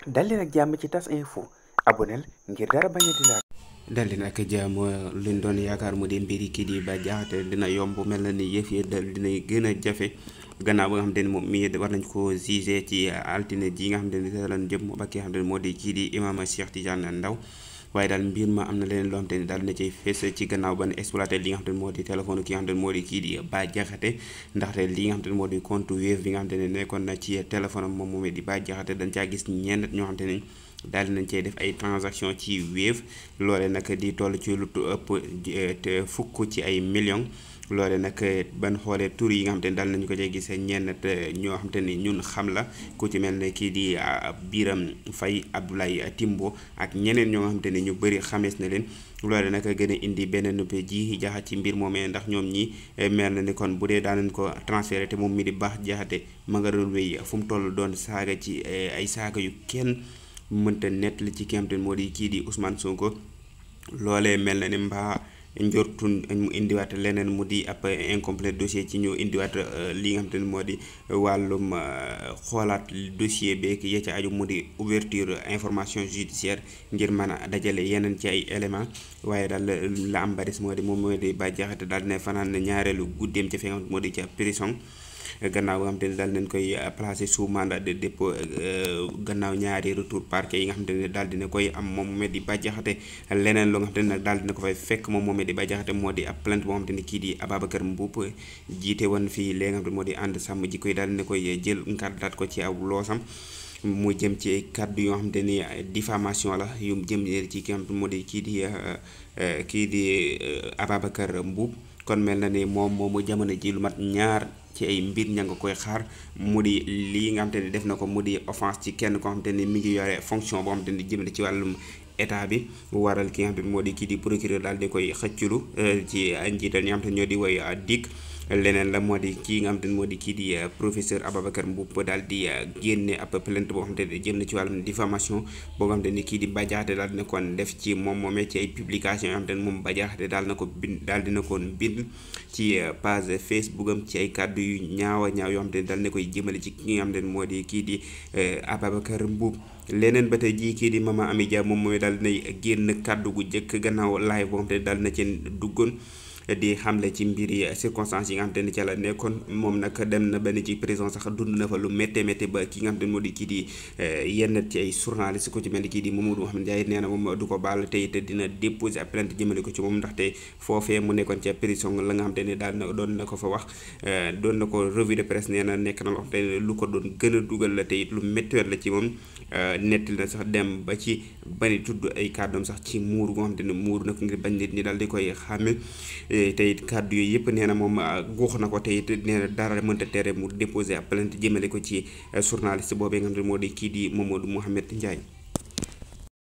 dal leen ak jàmm ci tas info aboneel ngir dara bañ a di laal dal di nag jàmm luñ doon yaakaar mu di mbiri kii di Bah Diakhaté dina yomb mel na ni yëf yi dal dina gën a jafe gannaaw ba nga xamante ni moom mii war nañ ko jugé ci altine ji nga xamante ni lan jëm ba ki nga xamante ni moo di kii di imam Cheikh Tidiane Ndao waaye daal mbir ma am na leneen loo xamante ni daal na cay fees ci gannaaw ba ne exploité li nga xamante ni moo di téléphone ki nga xamante ni moo di kii di Bah Diakhaté ndaxte li nga xamante ni moo di compte Wave bi nga xamante ne nekkoon na ci téléphone am moom moomee di Bah Diakhaté dañ caa gis ñenn ñoo xamante ni daal di nañ cey def ay transaction ci Wave loole nag di toll ci lu ëpp te fukk ci ay millions loole nag ban xoolee tur yi nga xam te ne daal nañu ko cay gis ñenn ñoo xam te ni ñun xam la ku ci mel ne kii di Biram Fay Abdoulaye Timbo ak ñeneen ñoo nga xam te ni ñu bëri xamees na leen loole nag gën a indi benn nuppe ji jaxat ci mbir moomee ndax ñoom ñi mel na ni kon bu dee daanañ ko transféré te moom mi di Bah Diakhaté ma nga doon wéy fu mu toll doon saaga ci ay saaga yu kenn mënta nettali ci ki nga xam te ne moo di kii di Ousmane Sonko loolee mel na ni mbaa njortun mu indiwaat leneen mu di ab incomplet dossier ci ñu indiwaat li nga xam te ne moo di wàllum xoolaat dossier beeg ya ca aju mu di ouverture information judiciaire ngir mën a dajale yeneen ci ay éléments waaye daal la am ba des moo di moom moo di Bah Diakhaté daal ne fanaan ñaareelu guddeem ca fi nga xam moo di ca prison gannaaw nga xam te ne daal nañ koy placé sous mandat de dépôt gannaaw ñaari retour parquet yi nga xam te ne daal dina koy am moom moomee di Bah Diakhaté leneen loo nga xam te ne nag daal dina ko fay fekk moom moomee di Bah Diakhaté moo di ab plainte boo xam te ne kii di Ababacar Mboup jiite woon fii léegi nga xam te moo di ànd sàmm ji koy daal dina koy jël nkàddaat ko ci aw loosam mu jëm ci kàddu yoo xam te ni diffamation la yu jëm ci ki nga xam te moo di kii di kii di Ababacar Mboup kon mel na ni moom moomu jamono ji lu mat ñaar ci ay mbir ña nga koy xaar mu di lii nga xam te ni def na ko mu di offense ci kenn koo xam te ni mi ngi yore fonction boo xam te ni jëm ci wàllum état bi waral ki nga xam te ni moo di kii di procureur daal di koy xëcculu ci njiital ñi nga xam te ñoo di woy dikk leneen la moo di kii nga xam te ne moo di kii di professeur Ababacar Mboup daal di génne ab plainte boo xam te ne jëm na ci wàllum diffamation boo nga xam te ni kii di Bah Diakhaté daal dina koon def ci moom moomee ci ay publication yoo xam te ne moom Bah Diakhaté daal na ko bind daal dina koon bind ci page Facebook am ci ay kàddu yu ñaaw a ñaaw yoo xam te ne daal na koy jëmale ci ki nga xam te ne moo di kii di Ababacar Mboup leneen ba tey jii kii di Mama Amy Dia moom mooy daal dinay génn kàddu gu njëkk gannaaw live boo xam te ne daal na ci duggoon di xamle ci mbiri circonstances yi nga xam te ne ca la nekkoon moom nag dem na benn ci prison sax dund na fa lu méttee méttee ba ki nga xam te ne moo di kii di yenn ci ay journaliste ko ci mel ni kii di Mamadou Mouhamed Ndiaye nee na moom du ko baal te it dina déposer ab plainte jëmale ko ci moom ndaxte foofee mu nekkoon ca prison la nga xam te ne daal na doon na ko fa wax doon na ko revue de presse nee na nekk na loo xam te ne lu ko doon gën a dugal la te it lu méttiwet la ci moom nettali na sax dem ba ci bari tudd ay kàddoom sax ci muur goo xam te ne muur na ko ngir bañ nit ñi daal di koy xàmme te it kàddu yooyu yëpp nee na moom guux na ko te it nee na dara mënta tere mu déposé ab plainte jëmale ko ci journaliste boobee nga xam ne moo di kii di Mamadou Mouhamed Ndiaye